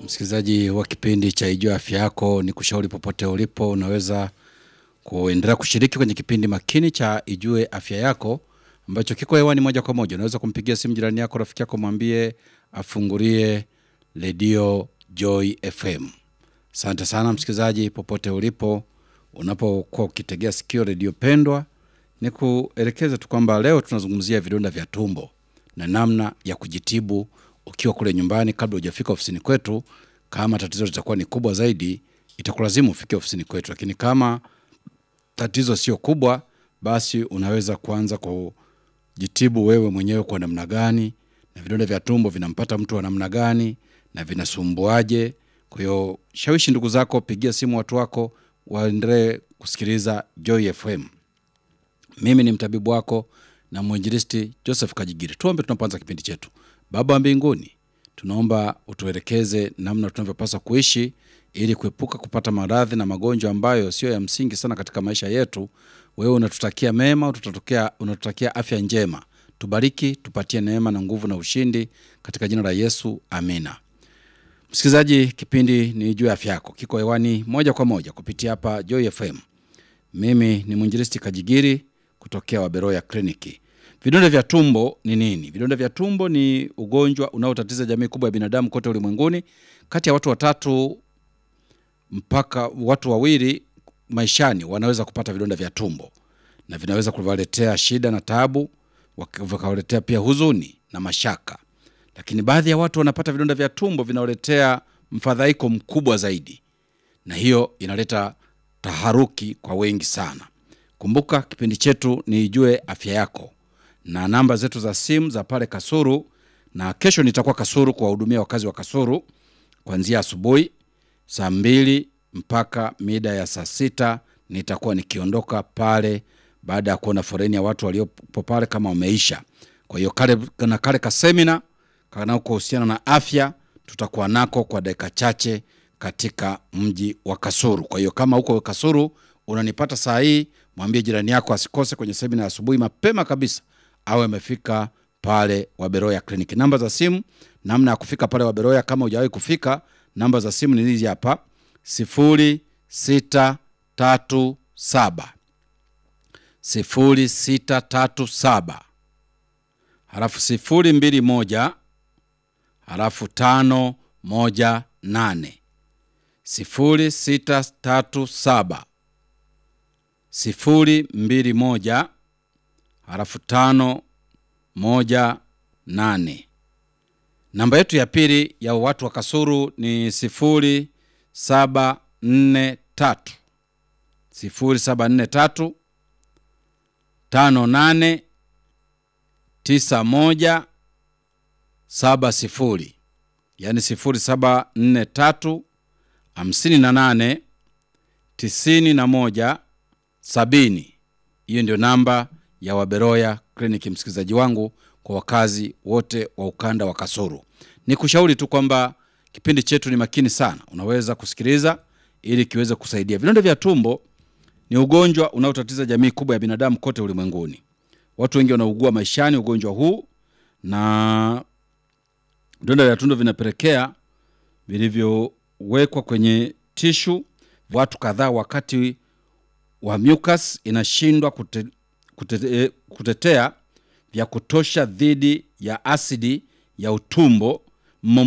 Msikilizaji wa kipindi cha Ijue Afya Yako, ni kushauri popote ulipo, unaweza kuendelea kushiriki kwenye kipindi makini cha Ijue Afya Yako ambacho kiko hewani moja kwa moja. Unaweza kumpigia simu jirani yako, rafiki yako, mwambie afungulie redio Joy FM. Asante sana msikilizaji, popote ulipo, unapokuwa ukitegea sikio redio pendwa, ni kuelekeza tu kwamba leo tunazungumzia vidonda vya tumbo na namna ya kujitibu ukiwa kule nyumbani kabla hujafika ofisini kwetu. Kama tatizo litakuwa ni kubwa zaidi, itakulazimu ufike ofisini kwetu, lakini kama tatizo sio kubwa, basi unaweza kuanza kujitibu wewe mwenyewe kwa namna gani, na vidonda vya tumbo vinampata mtu wa namna gani na vinasumbuaje. Kwa hiyo shawishi ndugu zako, pigia simu watu wako waendelee kusikiliza Joy FM. Mimi ni mtabibu wako na mwinjilisti Joseph Kajigiri. Tuombe tunapoanza kipindi chetu. Baba wa mbinguni, tunaomba utuelekeze namna tunavyopaswa kuishi ili kuepuka kupata maradhi na magonjwa ambayo sio ya msingi sana katika maisha yetu. Wewe unatutakia mema, unatutakia, unatutakia afya njema. Tubariki, tupatie neema na nguvu na ushindi katika jina la Yesu, amina. Msikilizaji, kipindi ni juu ya afya yako, kiko hewani moja kwa moja kupitia hapa Joy FM. Mimi ni mwinjilisti Kajigiri kutokea Waberoya Kliniki. Vidonda vya tumbo ni nini? Vidonda vya tumbo ni ugonjwa unaotatiza jamii kubwa ya binadamu kote ulimwenguni. Kati ya watu watatu mpaka watu wawili maishani wanaweza kupata vidonda vya tumbo, na vinaweza kuwaletea shida na taabu, vikawaletea pia huzuni na mashaka. Lakini baadhi ya watu wanapata vidonda vya tumbo vinawaletea mfadhaiko mkubwa zaidi, na hiyo inaleta taharuki kwa wengi sana. Kumbuka kipindi chetu ni Ijue Afya Yako na namba zetu za simu za pale Kasuru, na kesho nitakuwa Kasuru kuwahudumia wakazi wa Kasuru kuanzia asubuhi saa mbili mpaka mida ya saa sita nitakuwa nikiondoka pale baada ya kuona foreni ya watu waliopo pale kama wameisha. Kwa hiyo kale na kale ka semina kanakohusiana na afya tutakuwa nako kwa dakika chache katika mji wa Kasuru. Kwa hiyo kama huko Kasuru unanipata saa hii, mwambie jirani yako asikose kwenye semina ya asubuhi mapema kabisa, awe amefika pale Waberoya Kliniki. Namba za simu, namna ya kufika pale Waberoya kama hujawahi kufika, namba za simu ni hizi hapa: sifuri sita tatu saba sifuri sita tatu saba halafu sifuri mbili moja halafu tano moja nane sifuri sita tatu saba sifuri mbili moja halafu tano moja nane. Namba yetu ya pili ya watu wa Kasuru ni sifuri saba nne tatu sifuri saba nne tatu tano nane tisa moja saba sifuri, yaani sifuri saba nne tatu hamsini na nane tisini na moja sabini. Hiyo ndio namba ya Waberoya Kliniki, msikilizaji wangu, kwa wakazi wote wa ukanda wa Kasuru. Ni kushauri tu kwamba kipindi chetu ni makini sana, unaweza kusikiliza ili kiweze kusaidia. Vidonda vya tumbo ni ugonjwa unaotatiza jamii kubwa ya binadamu kote ulimwenguni. Watu wengi wanaugua maishani ugonjwa huu, na vidonda vya tumbo vinapelekea vilivyowekwa kwenye tishu watu kadhaa wakati wa mucus inashindwa kute, kute, kutetea vya kutosha dhidi ya asidi ya utumbo